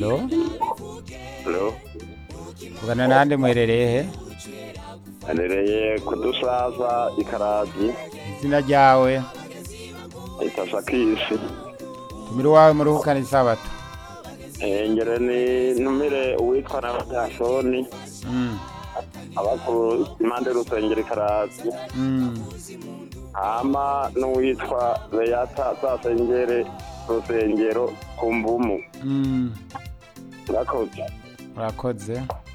Halo, Hello. ugana nande muherereye he? Anereye kudusaza ikarazi Izina ryawe, itasa kisi. tumira wawe muruhukana isabato. Engere ni ntumire uwitwa n'abanyasoni Mm, abakuru impande y'urusengero ikarazi mm. hama n'uwitwa Beyata zasengere urusengero ku mvumu Mm, murakoze urakoze